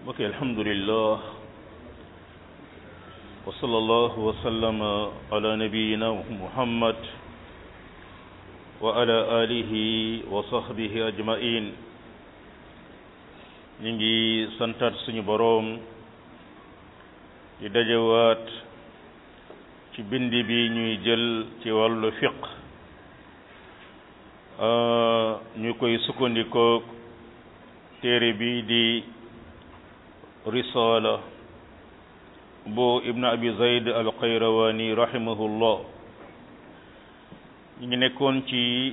mbokk alhamdulillah wa sallallahu wa sallama ala nabiyina muhammad wa ala alihi wa sahbihi ajmain ñu ngi santaat suñu boroom di dajewaat ci bindi bi ñuy jël ci wàllu fiq ñu koy sukkandikoo téere bi di risala bu ibn abi zayd al qayrawani rahimahullah ñu ngi nekkoon ci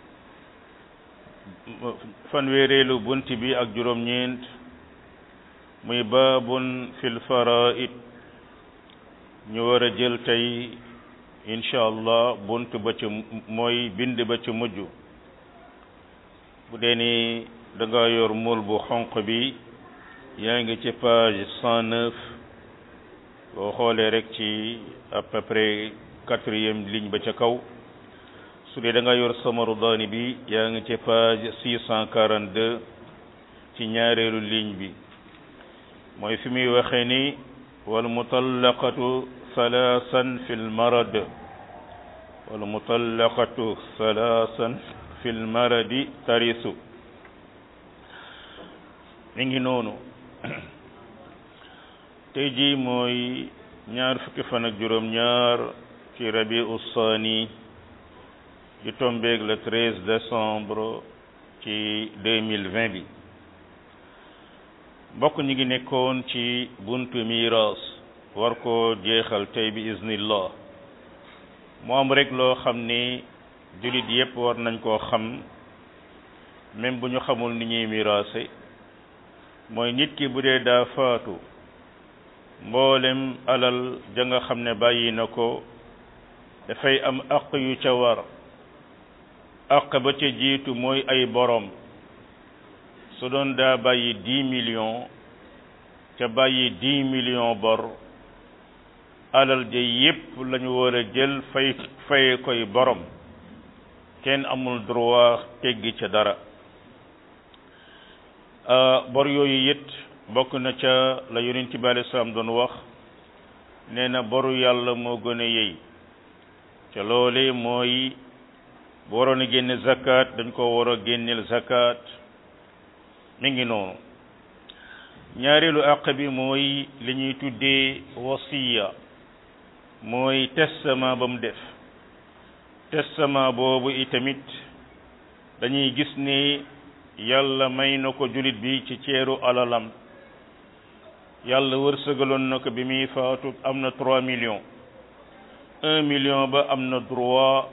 fanweereelu bunt bi ak juróom-ñeent muy baabun fil faraid ñu war a jël tey incha allah bunt ba ca mooy bind ba ca mujj bu dee ni da nga yor mool bu xonq bi yaa ngi ci page cent neuf boo xoolee rek ci à peu près quatrième ligne ba ca kaw su dee da nga yor samaru daani bi yaa ngi ci page six cent quarante deux ci ñaareelu ligne bi mooy fi muy waxee ni wal mutallaqatu salaasan fil marad wal mutallaqatu salaasan fil maradi tarisu mi ngi noonu tey jii mooy ñaar fukki fan ak juróom ñaar ci rabi ussaani di tombeeg le 13 décembre ci 2020 bi mbokk ñi ngi nekkoon ci buntu miiras war ko jeexal tey bi iznillah mu am rek loo xam ni jullit yépp war nañ koo xam même bu ñu xamul ni ñuy miraase mooy nit ki bu dee daa faatu mboolem alal ja nga xam ne bàyyi na ko dafay am aq yu ca war aq ba ca jiitu mooy ay borom su doon daa bàyyi dix millions ca bàyyi dix millions bor alal ja yépp lañu war a jël fay faye koy borom kenn amul droit teggi ca dara bor yooyu it bokk na ca la yonent bi alei salaam doon wax nee na boru yàlla moo gën a yey ca loole mooy bu waroon a génne zakat dañ ko war a génneel zakat mi ngi noonu ñaareelu àq bi mooy li ñuy tuddee wasiya mooy testament ba mu def testament boobu itamit dañuy gis ni yàlla may na ko jullit bi ci ceeru alalam yàlla wërsëgaloon na ko bi muy faatu am na trois millions un million ba am na droit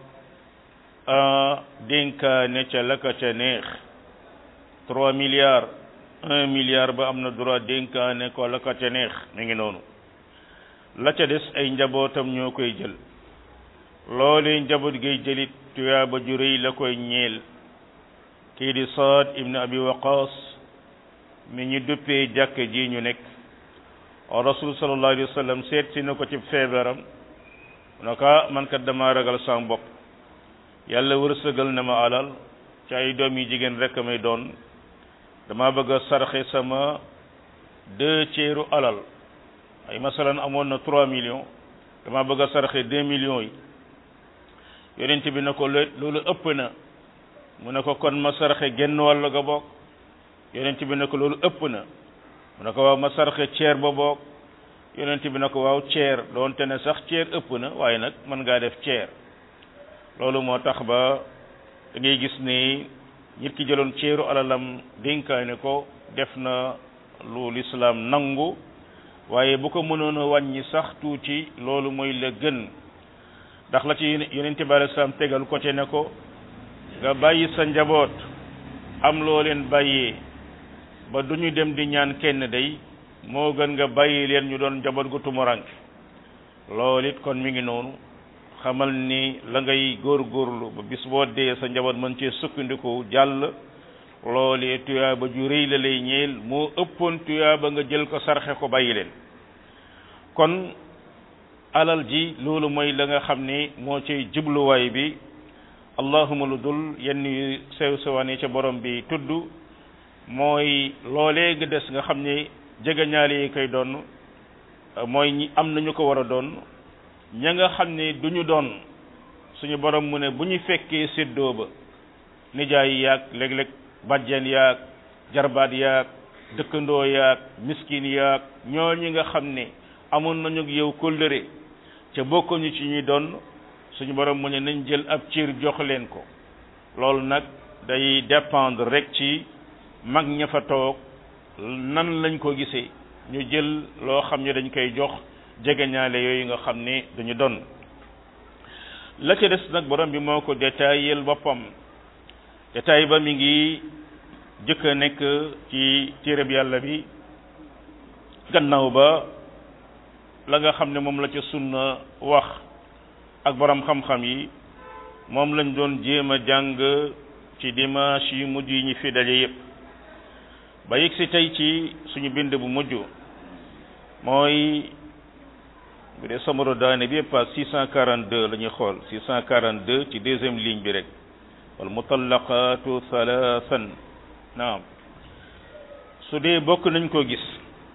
a dénkaane ca la ka ca neex trois milliards un milliard ba am na droit dénkaane ko la ka ca neex mi ngi noonu la ca des ay njabootam ñoo koy jël loolee njaboot gay jëlit tuyaaba ju rëy la koy ñeel kii di Saad ibn Abi Waqas mi ñu duppee jàkk ji ñu nekk rasul sallallahu alayhi wa sallam seet si na ko ci feebaram na ko man kat dama ragal sama bopp yàlla wërsëgal na ma alal ci ay doom yi jigéen rek may doon dama bëgg a sarxe sama deux tiers alal ay masalan amoon na trois millions dama bëgg a sarxe deux millions yi yonent bi na ko loolu ëpp na mu ne ko kon ma sarxe genn wàll ga bokk yonent bi ne ko loolu ëpp na mu ne ko waaw ma sarxe ceer ba bokk yonent bi ne ko waaw ceer doonte ne sax ceer ëpp na waaye nag mën ngaa def ceer loolu moo tax ba da ngay gis ni nit ki jëloon ceeru alalam dénkaane ko def na lu lislaam nangu waaye bu ko mënoon a wàññi sax tuuti loolu mooy la gën ndax la ci yonent bi alei salaam tegal ko ci ne ko nga bàyyi sa njaboot am loo leen bàyyee ba du ñu dem di ñaan kenn day moo gën nga bàyyi leen ñu doon njaboot gu tumuranke loolu it kon mi ngi noonu xamal ni la ngay góorgóorlu ba bis boo dee sa njaboot mën cee sukkandiku jàll loolee tuyaaba ju rëy la lay ñeel moo ëppoon tuyaaba nga jël ko sarxe ko bàyyi leen kon alal ji loolu mooy la nga xam ni moo cay jubluwaay bi allahuma lu dul yenn sew sewaan yi ca borom bi tudd mooy loolee nga des nga xam ni jege ñaale yi koy doon mooy ñi am nañu ko war a doon ña nga xam ne du ñu doon suñu borom mu ne bu ñu fekkee séddoo ba nijaay yaag léeg-léeg bàjjen yaag jarbaat yaag dëkkandoo yaag miskin yaag ñoo ñi nga xam ne amoon nañu ak yow kóllëre ca bokkuñu ci ñuy doon suñu borom mu ne nañ jël ab ciir jox leen ko loolu nag day dépendre rek ci mag ña fa toog nan lañ ko gisee ñu jël loo xam ne dañ koy jox jegeñaale yooyu nga xam ne dañu doon la ca des nag borom bi moo ko détaillé boppam détail ba mi ngi jëkk a nekk ci téereb yàlla bi gannaaw ba la nga xam ne moom la ca sunna wax ak borom xam-xam yi moom lañ doon jéem a jàng ci dimanche yu mujj yi ñu fi daje yépp ba yegg si tey ci suñu bind bu mujj mooy bu dee samaro daane bi pas 642 la ñuy xool 642 ci deuxième ligne bi rek wal mutallaqatu thalathan naam su dee bokk nañ ko gis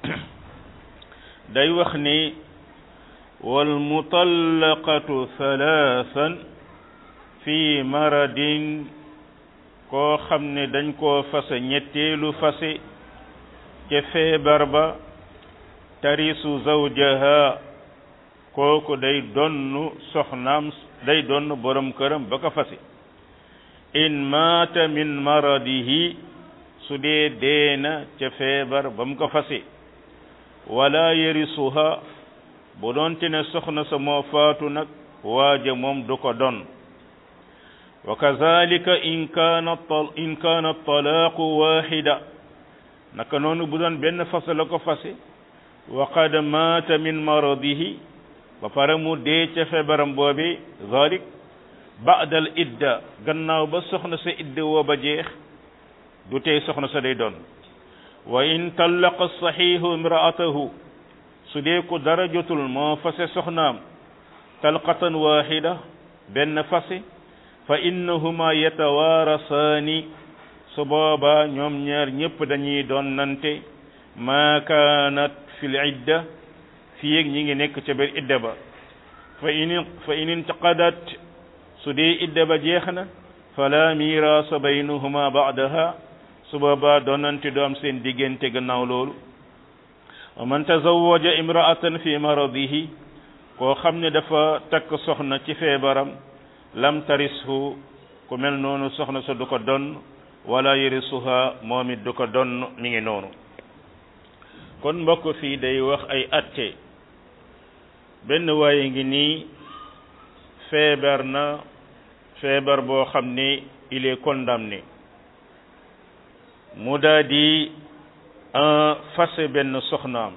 day wax ni wal mutallaqatu thalathan fi maradin koo xam ne dañ koo fase ñetteelu fase ca feebar ba tarisu zawjaha kooku day donn soxnaam day donn borom këram ba ko fase in maata min maradihi su dee deena ca feebar ba mu ko fase wala yarisuha bu doonte ne soxna sa moo faatu nag waaja moom du ko don wa kazalika in kaana in kaana talaaqu waxida naka noonu bu doon benn fase la ko fase wa qad maata min maradihi ba pare mu dee ca feebaram boobi zalik ba'dal idda gannaaw ba soxna sa idda woo ba jeex du tey soxna sa day doon wa in tallaqa saxiihu imraatahu su dee ko dara jotul moo fase soxnaam talqatan waxida benn fase fa innahuma yatawaarasaani su boobaa ñoom ñaar ñëpp dañuy doon nante maa kaanat fil idda fii ak ñi ngi nekk ca biir idda ba fa in fa in intaqadat su dee idda ba jeex na fala miraasa baynahuma baadaha su boobaa doonante du am seen diggante gannaaw loolu wa man tazawaja imraatan fi maradihi koo xam ne dafa takk soxna ci feebaram lam tarishu ku mel noonu soxna sa du ko donn wala yarisuha moom it du ko donn mi ngi noonu kon mbokk fii day wax ay atte benn waaye ngi nii feebar na feebar boo xam ne il est condamné mu daa di fase benn soxnaam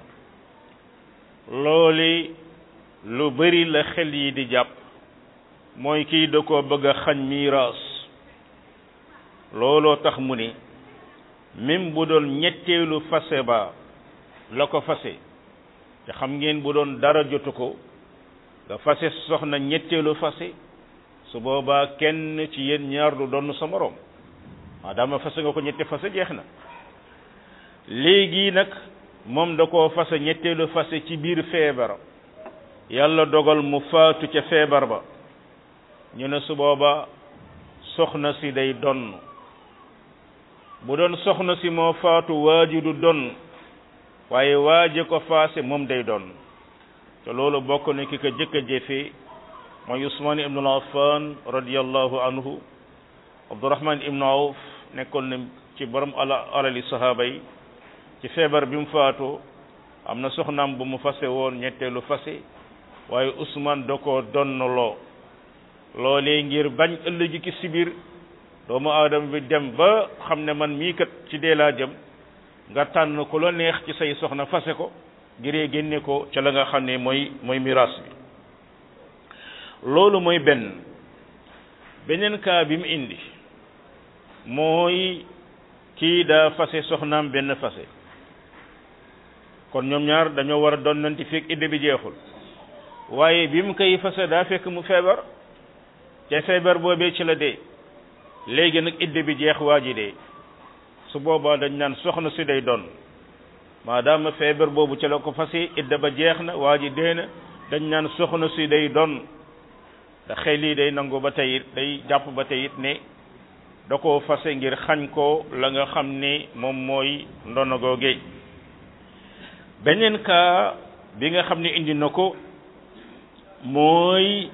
looli lu bari la xel yi di jàpp mooy kii da ko bëgg a xañ miiraas looloo tax mu ni même bu doon ñetteelu fase ba la ko fase te xam ngeen bu doon dara jotu ko nga fase soxna ñetteelu fase su boobaa kenn ci yéen ñaar du doon sa moroom maadaama fase nga ko ñette fase jeex na léegi nag moom da koo fase ñetteelu fase ci biir feebar yàlla dogal mu faatu ca feebar ba ñu ne su booba soxna si day donn bu doon soxna si moo faatu waaji du donn waaye waaje ko faase moom day donn te loolu bokk na ki ko jëkk a jëfe mooy Usmaan ibnu Affan radiyallahu anhu Abdurahman ibnu Awf nekkoon na ci borom ala alali sahaaba yi ci feebar bi mu faatoo am na soxnaam bu mu fase woon ñetteelu fase waaye Usmaan da koo donnaloo loolee ngir bañ ëllëgi ki sibir doomu aadama bi dem ba xam ne man mii kat ci dee laa jëm nga tànn ku la neex ci say soxna fase ko ngiree génne ko ca la nga xam ne mooy mooy miraas bi loolu mooy benn beneen kaa bi mu indi mooy kii daa fase soxnaam benn fase kon ñoom ñaar dañoo war a donnanti fekk idde bi jeexul waaye bi mu koy fase daa fekk mu feebar te feebar boobee ci la dee léegi nag idde bi jeex waa ji dee su boobaa dañ naan soxna si day doon maadaama feebar boobu ca la ko fase idda ba jeex na waa ji dee na dañ naan soxna si day don da xel yi day nangu ba tey it day jàpp ba tey it ne da koo fase ngir xañ ko la nga xam ni moom mooy ndono googe beneen cas bi nga xam ne indi na ko mooy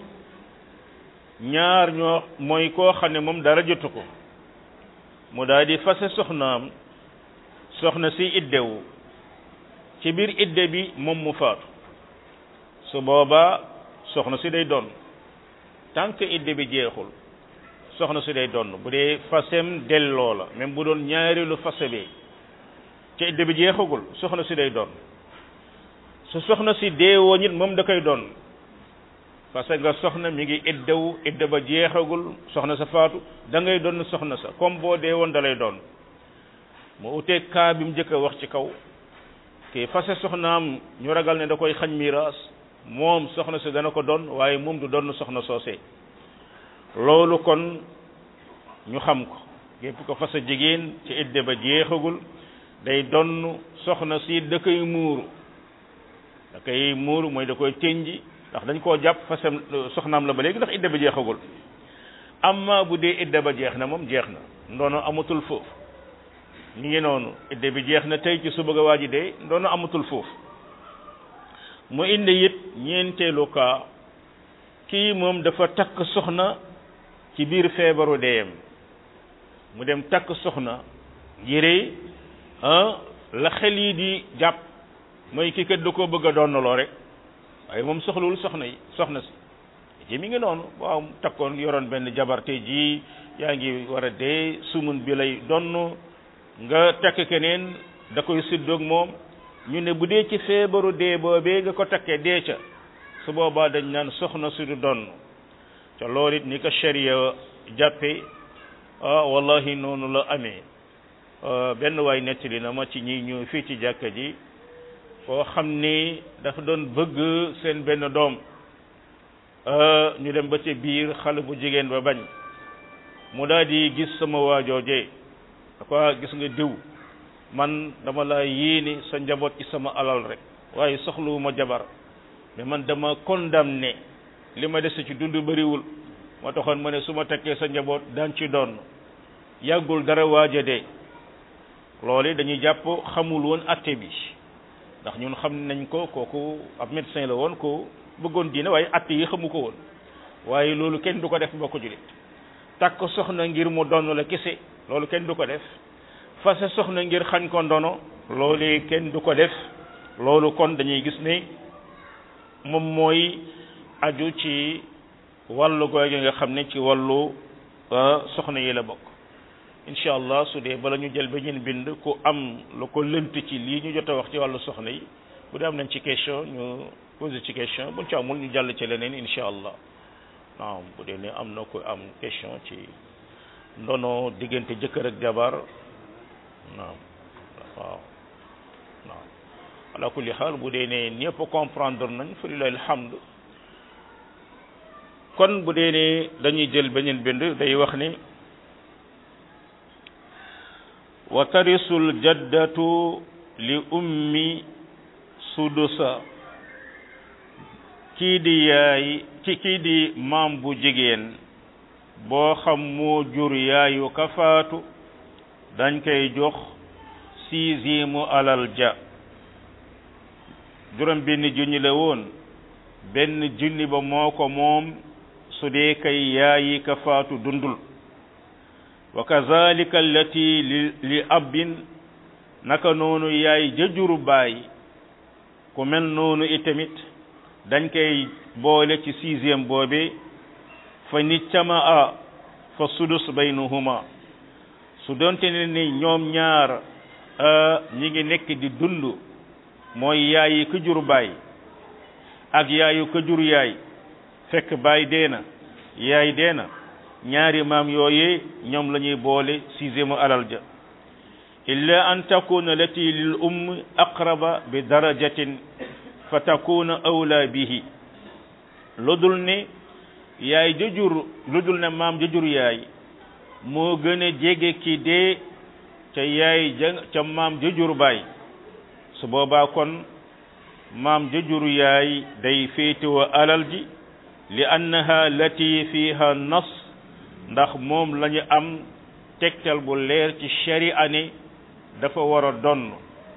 ñaar ñoo mooy koo xam ne moom dara jotu ko mu daal di fase soxnaam soxna si iddewu ci biir idde bi moom mu faatu su boobaa soxna si day doon tant que idde bi jeexul soxna si day doon bu dee fasem delloo la même bu doon ñaareelu fase bi ci idde bi jeexagul soxna si day doon su soxna si deewoo nit moom da koy doon parce que soxna mi ngi iddewu idde ba jeexagul soxna sa faatu da ngay doon soxna sa comme boo dee woon da lay doon mu utee kaa bi mu njëkk a wax ci kaw kii fase soxnaam ñu ragal ne da koy xañ miraas moom soxna si dana ko doon waaye moom du doon soxna soosee loolu kon ñu xam ko gépp ko fase jigéen ci idde ba jeexagul day donn soxna si da koy muuru da koy muuru mooy da koy tënji ndax dañ koo jàpp fasam soxnaam la ba léegi ndax idda ba jeexagul amma bu dee idda ba jeex na moom jeex na ndoono amatul foofu mi ngi noonu idda bi jeex na tey ci suba ga waa ji dee ndoono amatul foofu mu indi it ñeenteelu kaa kii moom dafa takk soxna ci biir feebaru deeyam mu dem takk soxna yére ah la xel yi di jàpp mooy kii kat da koo bëgg a doonnaloo rek waaye moom soxlawul soxna yi soxna si ji mi ngi noonu waaw takkoon yoroon benn jabar tey jii yaa ngi war a dee sumun bi lay donn nga takk keneen da koy siddoog moom ñu ne bu dee ci feebaru dee boobee nga ko takkee dee ca su boobaa dañ naan soxna si du donn te loolu it ni ko sharia jàppe ah wallahi noonu la amee benn waay nettali na ma ci ñi ñu fii ci jàkka ji koo xam ni dafa doon bëgg seen benn doom ñu dem ba ci biir xale bu jigéen ba bañ mu daal di gis sama waajooje da ko gis nga diw man dama la yéene sa njaboot ci sama alal rek waaye soxluwuma jabar mais man dama condamné li ma dese ci dund bëriwul moo taxoon ma ne su ma tekkee sa njaboot daan ci doon yàggul dara waaja de loolu dañuy jàpp xamul woon atte bi ndax ñun xam nañ ko kooku ab médecin la woon ko bëggoon diine waaye atte yi xamu ko woon waaye loolu kenn du ko def mbokk julit takk soxna ngir mu donn la kese loolu kenn du ko def fase soxna ngir xañ ko ndono loolu kenn du ko def loolu kon dañuy gis ne moom mooy aju ci wàllu googu nga xam ne ci wàllu soxna yi la bokk incha allah su dee bala ñu jël beneen bind ku am lu ko lënt ci lii ñu jot a wax ci wàllu soxna yi bu dee am nañ ci question ñu posé ci question buñ ci amul ñu jàll ci leneen incha allah naam bu dee ne am na ko am question ci ndono diggante jëkkër ak jabar naam waaw naam ala kulli xaal bu dee ne ñëpp comprendre nañ fa lillahi alhamd kon bu dee ne dañuy jël beneen bind day wax ni wa tarisul jaddatu li ummi sudusa kii di yaay ci kii di maam bu jigéen boo xam moo jur yaayu kafaatu dañ koy jox sixième alal ja juróom benn junni la woon benn junni ba moo ko moom su dee kay yaayi kafaatu dundul wa kazalika allati li li abbin naka noonu yaay jëjuru baay ku mel noonu itamit dañ koy boole ci sixième boobe fa ni cama a fa sudus baynahuma su doonte ne ni ñoom ñaar ñi ngi nekk di dund mooy yaayi ka jur baay ak yaayu ka jur yaay fekk baay dee na yaay dee na ñaari maam yooyee ñoom la ñuy boole sixième alal ja illa an takuna lati lil umm aqraba bi darajatin fa takuna awla bihi lu dul ne yaay jëjur lu dul ne maam jëjur yaay moo gën a jege ki dee ca yaay ja ca maam jëjur baay su boobaa kon maam jëjuru yaay day féetewoo alal ji li annaha lati fiha nas ndax moom lañu am tegtal bu leer ci sharia ne dafa war a donn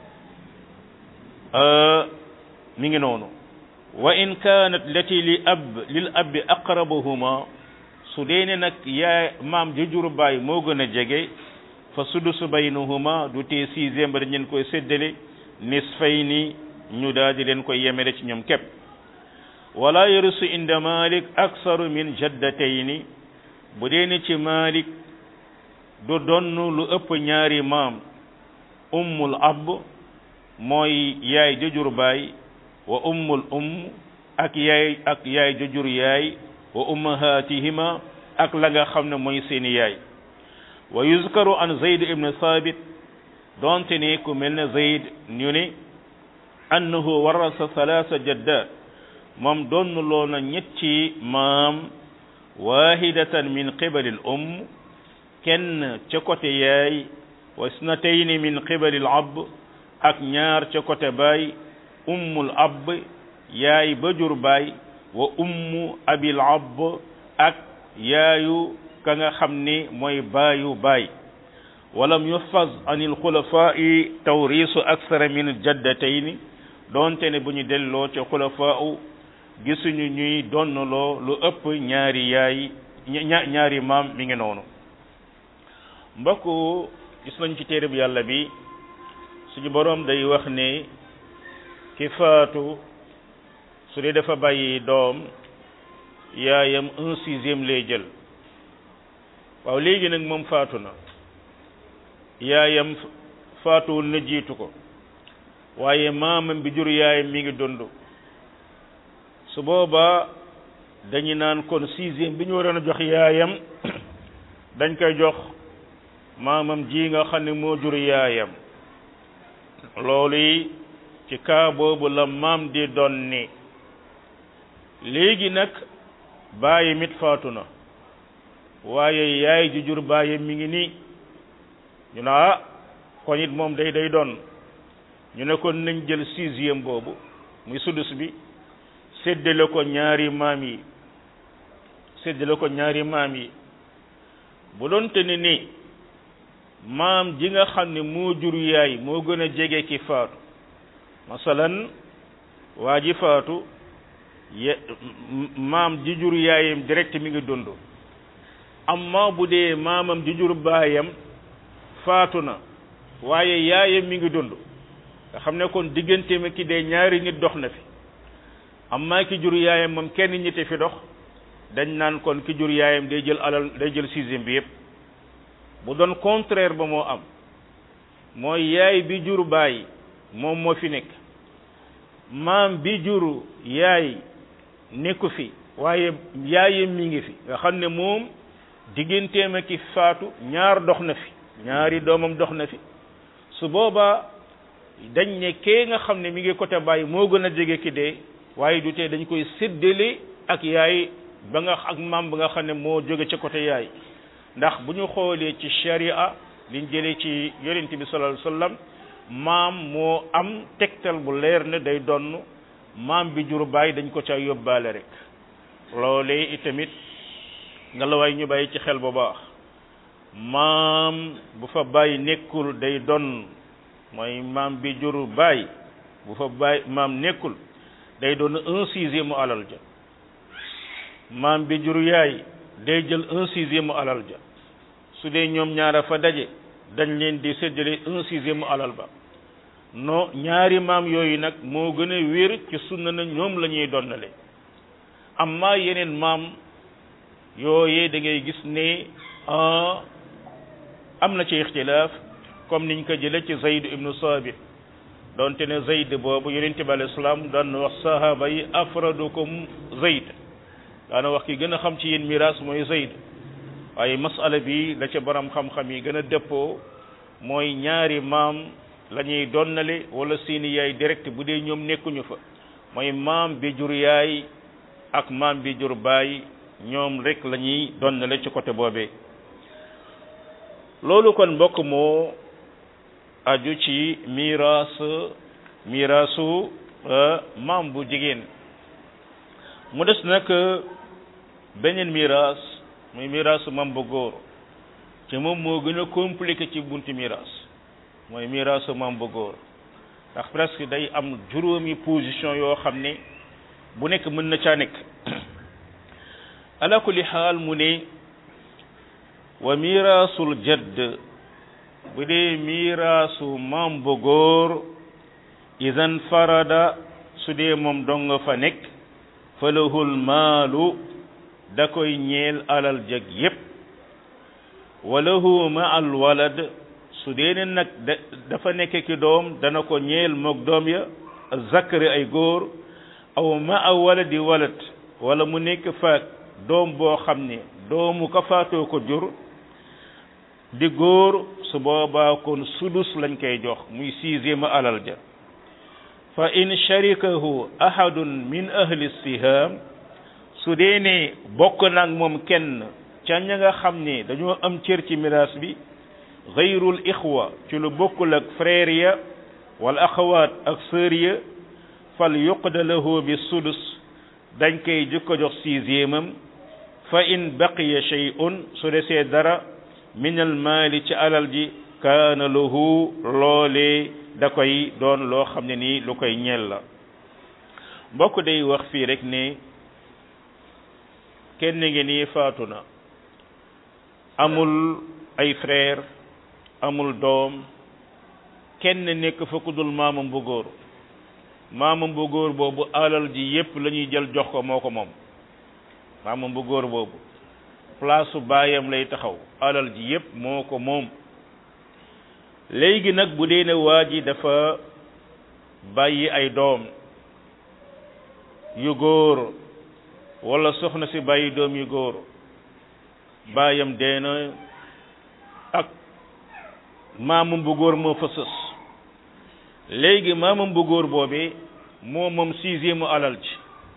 mi ngi noonu wa in kaanat lati li ab lil abbi aqrabuhuma su dee ne nag yaay maam jëjuru baay moo gën a jege fa sudusu baynahuma du tee sixième ba dañ leen koy séddale nisfayni ñu daal di leen koy yemele ci ñoom képp wala yarisu inda malik aksaru min jaddatayni bu dee ne ci malik du donn lu ëpp ñaari maam ummul ab mooy yaay jëjur baay wa ummul umm ak yaay ak yaay jëjur yaay wa ummahatihima ak la nga xam ne mooy seeni yaay wa yuzkaru an zayd ibn thabit donte ne ku mel ne zayd ñu ne annahu warasa thalatha jaddat moom donn loo na ñetti maam wahidatan min qibali al umm kenn ca côté yaay wa isnatayni min qibali al ab ak ñaar ca côté baay ummul ab yaay ba jur baay wa ummu abil ab ak yaayu ka nga xam ni mooy baayu baay walam yuhfaz an il xulafaa'i tawrisu aksara min jaddatayni doonte ne bu ñu delloo ca xulafaa'u gisuñu ñuy donnaloo lu ëpp ñaari yaay ñaari maam mi ngi noonu mbokk gis nañ ci téereb yàlla bi suñu boroom day wax ne ki faatu su dee dafa bàyyi doom yaayam un sixième lay jël waaw léegi nag moom faatu na yaayam faatuwul na jiitu ko waaye maamam bi jur yaayam mi ngi dund su boobaa dañu naan kon sixième bi ñu waroon a jox yaayam dañ koy jox maamam ji nga xam ne moo jur yaayam loolu yi ci kaa boobu la maam di doon ni léegi nag bàyyi mit faatu na waaye yaay ji jur bàyyi mi ngi nii ñu ne ah kon it moom day day doon ñu ne kon nañ jël sixième boobu muy sudus bi séddale ko ñaari maam yi séddale ko ñaari maam yi bu doon te ne ni maam ji nga xam ne moo jur yaay moo gën a jege ki faatu masalan waa ji faatu ye maam ji jur yaayam direct mi ngi dund amma bu dee maamam ji jur baayam faatu na waaye yaayam mi ngi dund nga xam ne kon diggante ma ki dee ñaari nit dox na fi amma ki jur yaayam moom kenn ñitte fi dox dañ naan kon ki jur yaayam day jël alal day jël sixième bi yépp bu doon contraire ba moo am mooy yaay bi jur baay moom moo fi nekk maam bi jur yaay nekku fi waaye yaayam mi ngi fi nga xam ne moom digganteem ak ki faatu ñaar dox na fi ñaari doomam dox na fi su boobaa dañ ne kee nga xam ne mi ngi côté baay moo gën a jege ki dee waaye du tee dañ koy séddale ak yaay ba nga ak maam ba nga xam ne moo jóge ca côté yaay ndax bu ñu xoolee ci sharia liñ jëlee ci yonent bi sallallahu alayhi wasallam maam moo am tegtal bu leer ne day donn maam bi jur baay dañ ko ca yóbbaale rek loolee itamit nga la waay ñu bàyyi ci xel bu baax maam bu fa baay nekkul day donn mooy maam bi jur baay bu fa baay maam nekkul day doon un sixième mu alal ja maam bi jur yaay day jël un sixième mu alal ja su dee ñoom ñaara fa daje dañ leen di séddale un sixième mu alal ba non ñaari maam yooyu nag moo gën a wér ci sunna na ñoom la ñuy donnale amma yeneen maam yooyee da ngay gis ne am na ci ixtilaaf comme niñ ko jële ci Zayd ibnu Sabit donte ne Zayd boobu yonente bi alayhi salaam daan wax sahaba yi afradukum Zayd daana wax ki gën a xam ci yéen miraas mooy Zayd waaye masala bi la ca borom xam-xam yi gën a dëppoo mooy ñaari maam la ñuy donnale wala seeni yaay direct bu dee ñoom nekkuñu fa mooy maam bi jur yaay ak maam bi jur baay ñoom rek la ñuy donnale ci côté boobee loolu kon mbokk moo aju ci miraas miraasu maam bu jigéen mu des nag beneen miraas muy miraasu maam bu góor te moom moo gën a compliqué ci bunti miraas mooy miraasu maam bu góor ndax presque day am juróomi position yoo xam ne bu nekk mën na caa nekk ala kulli xaal mu ne wa miraasul jadd bu dee miraasu maam bu góor idan farada su dee moom dong fa nekk falahul maalu da koy ñeel alal jag yépp walahu ma al walad su dee ne nag dafa nekk ki doom dana ko ñeel moog doom ya zakari ay góor aw ma a waladi walad wala mu nekk faak doom boo xam ne doomu ka faatoo ko jur di góor su boobaa kon sudus lañ koy jox muy sixième alal ja fa in sharikahu ahadun min ahli siham su dee ne bokk nag moom kenn ca ña nga xam ne dañoo am cër ci miraas bi gayrul ixwa ci lu bokkul ak frère ya wala axawaat ak sœur ya fal yuqda lahu bi sudus dañ koy jëkko jox sixième am fa in baqiya shay'un su desee dara min al maali ci alal ji kaana lahu loolee da koy doon loo xam ne nii lu koy ñeel la mbokk day wax fii rek ne kenn ngi nii faatu na amul ay frère amul doom kenn nekk fa ku dul maamam bu góor maamam bu góor boobu alal ji yépp la ñuy jël jox ko moo ko moom maamam bu góor boobu place su baayam lay taxaw alal ji yépp moo ko moom léegi nag bu dee ne waa ji dafa bàyyi ay doom yu góor wala soxna si bàyyi doom yu góor baayam dee na ak maamam bu góor moo fa sës léegi maamam bu góor boobee moo moom sixième alal ji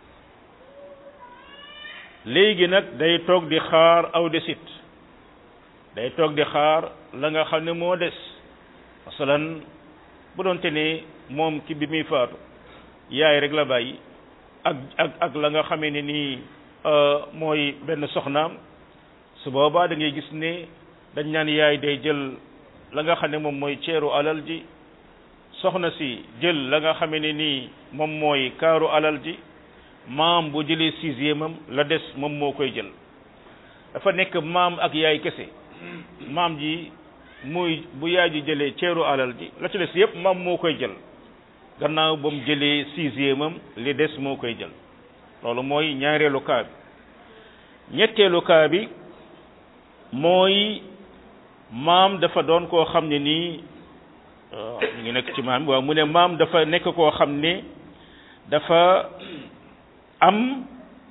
léegi nag day toog di xaar aw desit day toog di xaar la nga xam ne moo des masalan bu doonte ne moom ki bi muy faatu yaay rek la bàyyi ak ak ak la nga xamee ne nii mooy benn soxnaam su boobaa da ngay gis ne dañ naan yaay day jël la nga xam ne moom mooy ceeru alal ji soxna si jël la nga xamee ne nii moom mooy kaaru alal ji maam bu jëlee sixième am la des moom moo koy jël dafa nekk maam ak yaay kese maam ji muy bu yaay ji jëlee ceeru alal ji la ci des yépp maam moo koy jël gannaaw ba mu jëlee sixième am li des moo koy jël loolu mooy ñaareelu kaa bi ñetteelu kaa bi mooy maam dafa doon koo xam ne nii ñu ngi nekk ci maam waaw mu ne maam dafa nekk koo xam ne dafa am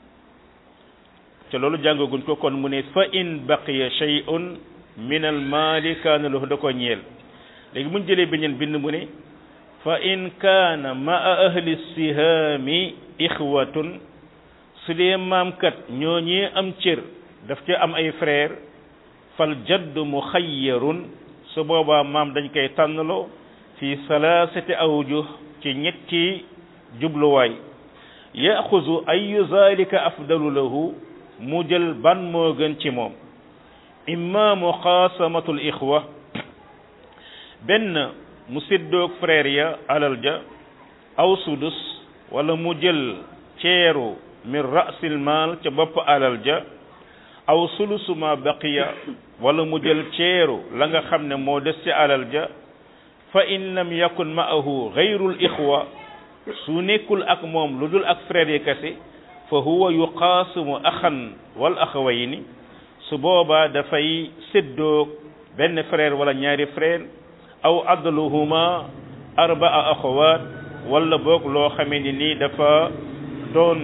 te loolu jàngaguñ ko kon mu ne fa in baqiya shay'un min al maali kaana lahu da ko ñeel léegi muñ jëlee beneen bind mu ne fa in kaana maa ahli sihaami ixwatun su dee maam kat ñoo ñee am cër daf ca am ay frère fal jadd muxayyarun su boobaa maam dañ koy tànnaloo fi salaasati awjuh ci ñetti jubluwaay yaxuzu ayu zalika afdalu lahu mu jël ban moo gën ci moom imma muqaasamatul ixwa benn mu séddoog frère ya alal ja aw sudus wala mu jël ceeru min rasil maal ca bopp alal ja aw sulusu ma baqiya wala mu jël ceeru la nga xam ne moo des ci alal ja fa in lam yakun ma'ahu gayrul ixwa su nekkul ak moom lu dul ak frère yi kese fa huwa yuqaasimu axan wal axawayni su boobaa dafay séddoog benn frère wala ñaari frère aw adluhuma arbaa axawaat wala boog loo xamee ni nii dafa doon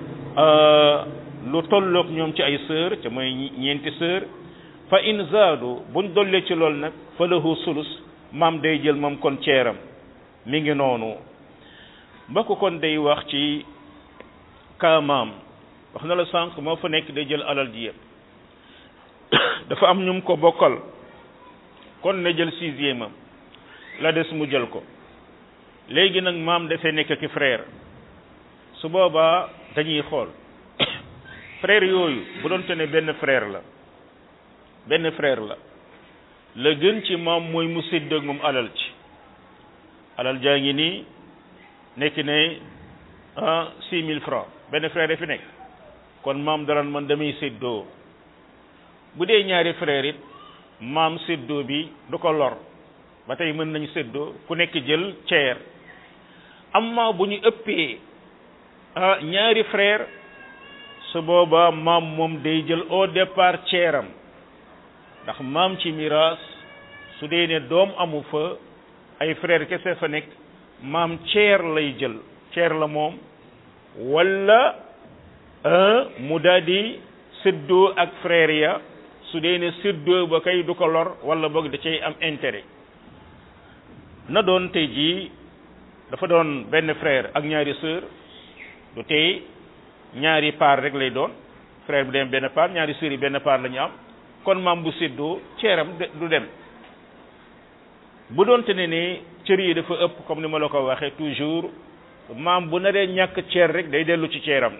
lu tolloog ñoom ci ay sœur ca mooy ñeenti sœur fa in zaadu buñ dollee ci lool nag fa lahu sulus maam day jël moom kon ceeram mi ngi noonu mbokk kon day wax ci kaa maam wax na la sànq moo fa nekk day jël alal ji yëpp dafa am ñum ko bokkal kon na jël sixième am la des mu jël ko léegi nag maam dafay nekk ki frère su boobaa dañuy xool frère yooyu bu doon te ne benn frère la benn frère la la gën ci maam mooy mu séddoog moom alal ci alal jaa ngi nii nekk ne ah six mille francs benn frère fi nekk kon maam daran man damay séddoo bu dee ñaari frère it maam séddoo bi du ko lor ba tey mën nañu séddoo ku nekk jël ceer amma bu ñu ëppee ah ñaari frère su boobaa maam moom day jël au départ ceeram ndax maam ci miraas su dee ne doom amu fa ay frère kese fa nekk maam ceer lay jël ceer la moom wala mu daal di séddoo ak frère ya su dee ne séddoo ba kay du ko lor wala boog da cay am intérêt na doon tey jii dafa doon benn frère ak ñaari sœur du tey ñaari part rek lay doon frère bi dem benn part ñaari sœur yi benn part la ñu am kon maam bu séddoo ceeram du dem bu doonte ne ni cër yi dafa ëpp comme ni ma la ko waxee toujours maam bu naree ñàkk ceer rek day dellu ci ceeram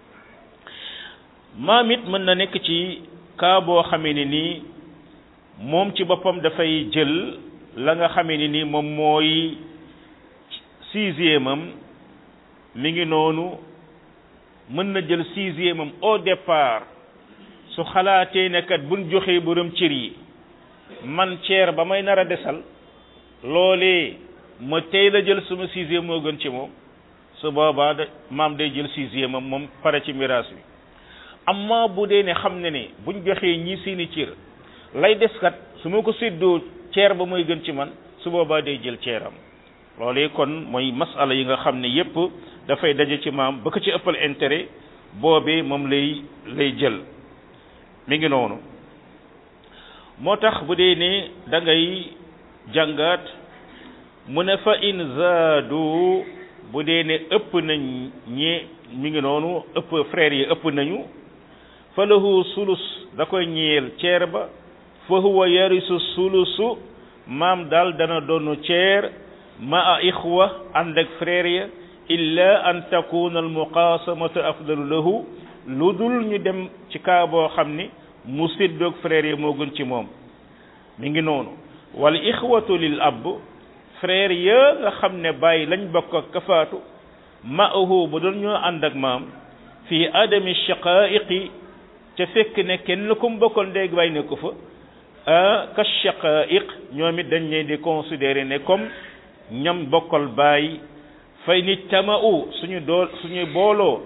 maam it mën na nekk ci cas boo xamee ne nii moom ci boppam dafay jël la nga xamee ne nii moom mooy sixième am mi ngi noonu mën na jël sixième am au départ su xalaatee ne kat buñ joxee borom cër yi man ceer ba may nar a desal loolee ma tey la jël sama sixième moo gën ci moom su boobaa da maam day jël sixième am moom pare ci miraas bi amma bu dee ne xam ne ne buñ joxee ñi seeni cër lay des kat su ma ko séddoo ceer ba mooy gën ci man su boobaa day jël ceeram loolee kon mooy masala yi nga xam ne yépp dafay daje ci maam ba ko ci ëppal intérêt boobee moom lay lay jël mi ngi noonu moo tax bu dee ne da ngay jàngaat mu ne fa in zaadu bu dee ne ëpp nañ ñi mi ngi noonu ëpp frère yi ëpp nañu fa lahu sulus da koy ñeel ceer ba fa huwa yarisu sulusu maam daal dana doonu ceer ma a ixwa ànd ak frère ya illa an takuna al muqaasamatu afdalu lahu lu dul ñu dem ci kaa boo xam ni mu séddoog frère ya moo gën ci moom mi ngi noonu wal ixwatu lil ab frère ya nga xam ne bàyyi lañ bokk ak kafaatu maahu bu doon ñoo ànd ak maam fii adami shaqaiqi ca fekk ne kenn ku mu bokkal ndéeg bàyyi ne ko fa ka shaqaiq ñoom it dañ leen di considérer ne comme ñam bokkal bàyyi fay ni tamau suñu dool suñu booloo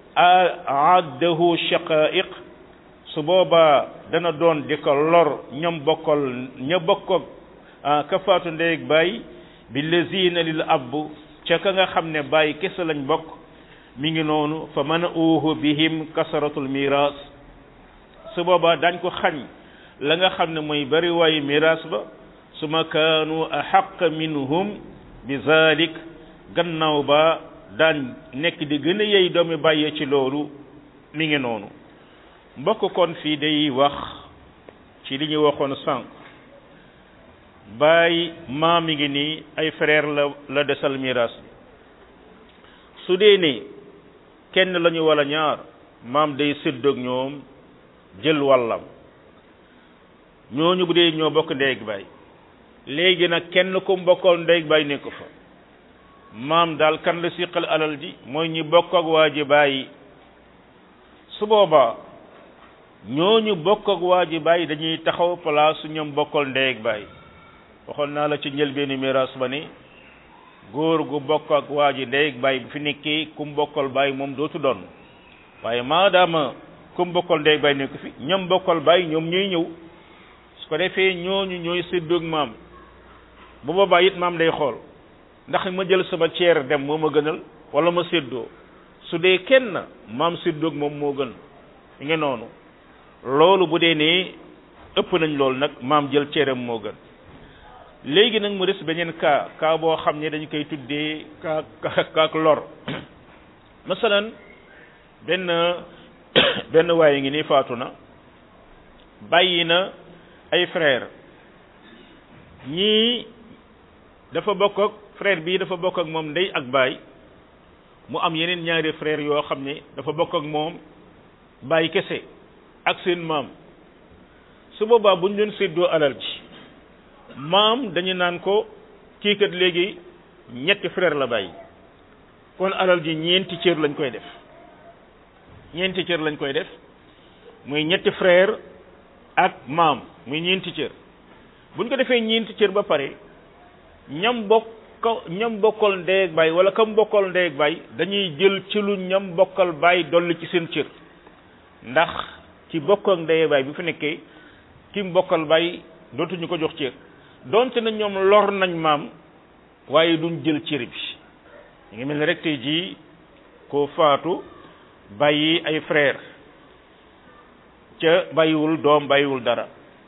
aaddahu shaqaiq su boobaa dana doon di ko lor ñoom bokkal ña bokk ak kafaatu ndéeg bàyyi bi lazina lil ab ca ka nga xam ne bàyyi kese lañ bokk mi ngi noonu fa man uuhu bihim kasaratul miras su boobaa dañ ko xañ la nga xam ne mooy bari waayu miras ba su ma kaanu ahaq minhum bi zalik gannaaw ba daan nekk di gën a yey doomi bàyyee ci loolu mi ngi noonu mbokk kon fii day wax ci li ñu waxoon sànq baay maam mi ngi nii ay frère la la desal miras bi su dee ne kenn lañu wala ñaar maam day séddoog ñoom jël wàllam ñooñu bu dee ñoo bokk ndey ak baay léegi nag kenn ku mbokkoon ndey ak baay nekk fa maam daal kan la siqal alal ji mooy ñi bokk ak waa ji bàyyi su boobaa ñooñu bokk ak waa ji bàyyi dañuy taxaw place su ñoom bokkal ndey ak baay waxoon naa la ci njëlbeenu miraas ba ni góor gu bokk ak waa ji ndey ak baay bu fi nekkee ku mu bokkal baay moom dootu doon waaye maadaama ku mu bokkal ndey ak baay nekk fi ñoom bokkal baay ñoom ñooy ñëw su ko defee ñooñu ñooy séddoog maam bu boobaa it maam day xool ndax ma jël sama ceer dem moo ma gënal wala ma séddoo su dee kenn maam séddoog moom moo gën mi ngi noonu loolu bu dee ne ëpp nañ loolu nag maam jël ceeram moo gën léegi nag mu des beneen cas cas boo xam ne dañ koy tuddee cas cas lor masalan benn benn waaye ngi nii faatu na bàyyi na ay frère ñii dafa bokk ak frère bii dafa bokk ak moom ndey ak baay mu am yeneen ñaari frère yoo xam ne dafa bokk ak moom baay kese ak seen maam su boobaa bu ñu doon séddoo alal ji maam dañu naan ko kii kat léegi ñetti frère la bàyyi kon alal ji ñeenti cër lañ koy def ñeenti cër lañ koy def muy ñetti frère ak maam muy ñeenti cër buñ ko defee ñeenti cër ba pare ñam bokk ñam bokkal ndey ak baay wala kam bokkal ndey ak baay dañuy jël ci lu ñam bokkal baay dolli ci seen cër ndax ci bokk ak ndey ak baay bu fi nekkee ki mu bokkal baay dootuñu ko jox cër donte na ñoom lor nañ maam waaye duñ jël cër bi ñu ngi mel ni rek tey jii koo faatu bàyyi ay frère ca bàyyiwul doom bàyyiwul dara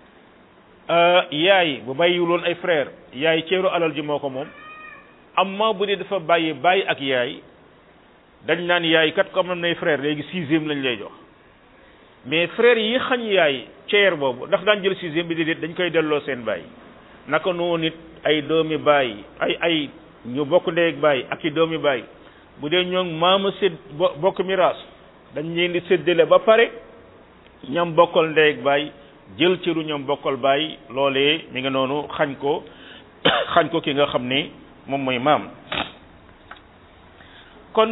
yaay bu bàyyiwuloon ay frère yaay ceeru alal ji moo ko moom amma bu dee dafa bàyyi bàyyi ak yaay dañ naan yaay kat comme am nay frère léegi sixième lañ lay jox mais frère yi xañ yaay ceer boobu ndax daan jël sixième bi déedéet dañ koy delloo seen bàyyi naka noonu nit ay doomi bàyyi ay ay ñu bokk ndey ak bàyyi ak i doomi bàyyi bu dee ñoom maama sédd bokk miraas dañ leen di séddale ba pare ñam bokkal ndey ak bàyyi jël cëru ñam bokkal bàyyi loolee mi nga noonu xañ ko xañ ko ki nga xam ni moom mooy maam kon